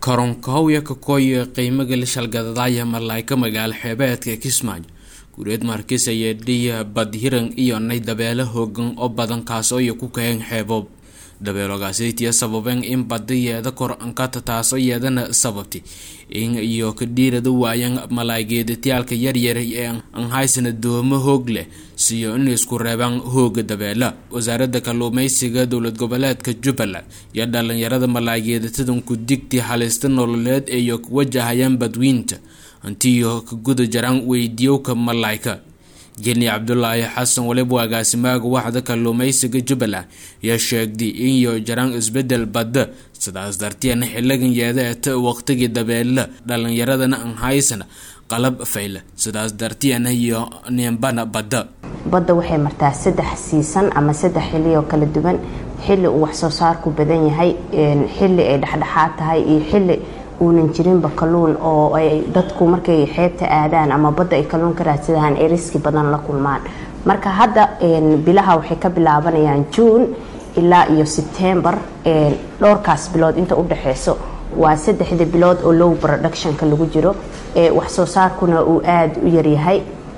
karonkahowya kakooye qiimaga la shalgadadaaya malaayka magaalo xeebeedka kismaayo gureed markis ayee dhiya badhiran iyo nay dabeelo hoogan oo badan kaasooyo ku kaheen xeeboob dabeeloogaasaytiya sababeen in badi yeeda kor ankata taasoo yeedana sababtay in iyo ka dhiirada waayan malaaygeedatiyaalka yaryar ee aan haysana doomo hoog leh siyo in isku reebaan hooga dabeela wasaaradda kalluumeysiga dowlad goboleedka jubbaland iyo dhalinyarada malaaygeedatadan ku digti halista nololeed eeyo ku wajahayaan badwiinta hantiyo ka guda jaraan weydiyowka malaayka jeni cabdulaahi xasan waliba agaasimaaga waxda kalluumeysiga jubbaland ayaa sheegday inyo jaraan isbedel badda sidaas darteena xiligan yeedaeta waqtigii dabeela dhalinyaradana aan haysana qalab fayla sidaas darteena iyo nimbana badda badda waxay martaa saddex siisan ama saddex xili oo kala duwan xili uu wax soo saarku badan yahay xili ay dhexdhexaad tahay iyo xili uunan jirinba kalluun oo ay dadku markay xeebta aadaan ama badda ay kalluun ka raadsadaan ay riski badan la kulmaan marka hadda bilaha waxay ka bilaabanayaan juun ilaa iyo sebtembar dhowrkaas bilood inta u dhexeyso waa saddexda bilood oo low productionka lagu jiro wax soo saarkuna uu aada u yaryahay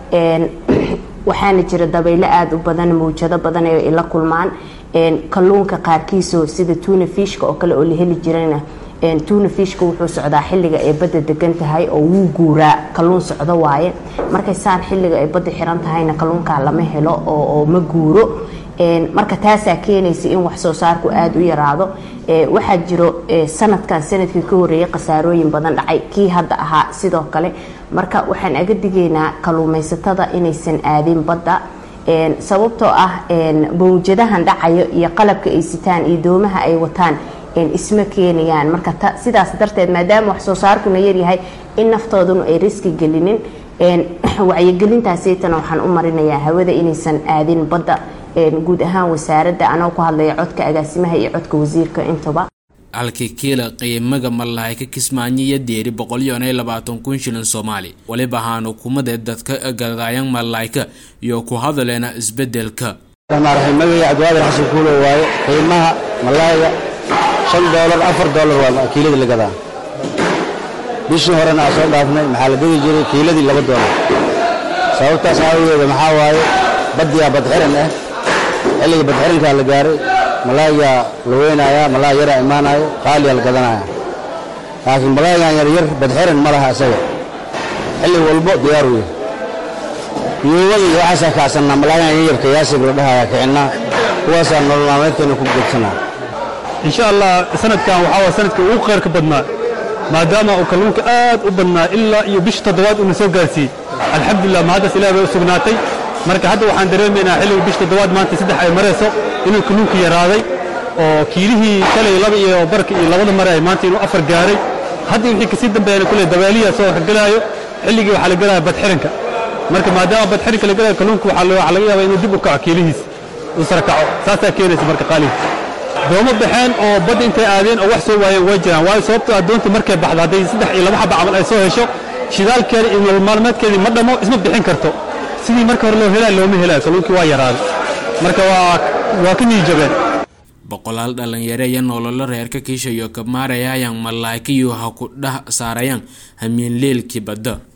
waxaana jira dabaylo aada u badan mawjado badan ay la kulmaan kalluunka qaarkiiso sida tuna fishka oo kale oo la heli jirana tuna fishka wuxuu socdaa xilliga ay badda degan tahay oo wuu guuraa kalluun socdo waaye markay saan xilliga ay badda xiran tahayna kalluunkaa lama helo oo ma guuro marka taasaa keenaysa in wax soo saarku aada u yaraado waxaa jiro sanadkan sanadkii ka horeeyay khasaarooyin badan dhacay kii hadda ahaa sidoo kale marka waxaan aga digaynaa kalluumaysatada inaysan aadin badda sababtoo ah mawjadahan dhacayo iyo qalabka ay sitaan iyo doomaha ay wataan isma keenayaan marka sidaas darteed maadaama wax soo saarkuna yaryahay in naftooduna ay riski gelinin wacyigelintaasaytana waxaan u marinayaa hawada inaysan aadin badda guud ahaan wasaaradda anoo ku hadlaya codka agaasimaha iyo codka wasiirka intaba halkii kiila qiimaga malaayka kismaayo iyo deeri boqolyo iyo labaatan kun shilin soomaali waliba ahaan hukuumadee dadka gadaayan malaayka iyo ku hadaleena isbedelka magaya cabdiwaadir xasan kuulo waaye qiimaha malaayga shan doolar afar doolar waa kiilada la gadaa bishii horena aa soo dhaafnay maxaa la gadi jiray kiiladii laba doolar sababtaas aawageeda maxaa waaye baddiyaa badxiran ah xilliga badxirankaa la gaaray malaayaa la weynayaa malaay yaraa imaanayo qaaliyaa la gadanaya laakiin malaayagan yaryar badxiran ma laha isaga xilli walbo diyaar wey yuubada iyo waxaasaa kacsannaa malaayagan yaryarka yaasib la dhahayaa kicinnaa kuwaasaa nolol maalmeedkeena ku gedsanaa insha allah sanadkan waxaa waa sanadka ugu khayrka badnaa maadaama uu kalluunka aad u badnaa ilaa iyo bisha toddobaad uuna soo gaarsiiyey alxamdulilah mahaddaas ilaah bay u sugnaatay marka hadda waxaan dareemaynaa xilliga bisha toddobaad maanta saddex ay marayso inuu kalluunka yaraaday oo kiilihii shalay laba iyo barka iyo labada mare ay maanta inuu afar gaaray hadda wixii kasii dambeeyana kule dabaaliyaa soo gelaayo xilligii waxaa la gelaya badxiranka marka maadaama badxiranka la gelayo kalluunka waxaa laga yaabaa inuu dib u kaco kiilihiis uu sara kaco saasaa keenaysa marka qaaliga doomo baxeen oo badda intay aadeen oo wax soo waayeen way jiraan waayo sababtoo addoonta markay baxdo hadday saddex iyo laba xaba camal ay soo hesho shidaalkeeda iyo nolol maalmeedkeedii ma dhammo isma bixin karto sidii marka hore loo helaa looma helaayo kalluunkii waa yaraaday marka waa waa ka niijabeen boqolaal dhalinyaro iyo nololo reerka kiishayo ka maarayayaan malaaykayo ha ku dheh saarayaan hamiinleelkii badda